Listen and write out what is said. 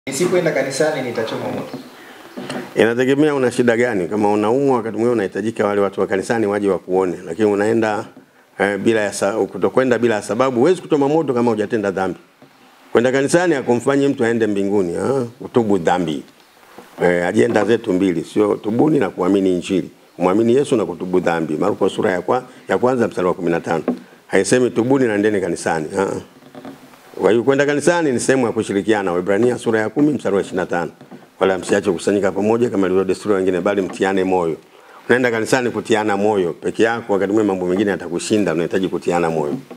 Nisipoenda kanisani nitachoma moto. Inategemea una shida gani. Kama unaumwa, wakati mwingine unahitajika wale watu wa kanisani waje wakuone, lakini unaenda eh, bila ya sa- kutokwenda bila ya sababu, huwezi kuchoma moto kama hujatenda dhambi. Kwenda kanisani akumfanyi mtu aende mbinguni, ah, utubu dhambi. Eh, ajenda zetu mbili, sio tubuni na kuamini Injili. Kumwamini Yesu na kutubu dhambi. Marko sura ya, kwa, ya kwanza mstari wa 15. Haisemi tubuni na ndeni kanisani. Ah. ah. Kwa hiyo kwenda kanisani ni sehemu ya kushirikiana. Waebrania sura ya kumi mstari wa 25. Wala msiache kukusanyika pamoja kama ilivyo desturi wengine, bali mtiane moyo. Unaenda kanisani kutiana moyo peke yako, wakati mwingine mambo mengine yatakushinda, unahitaji kutiana moyo.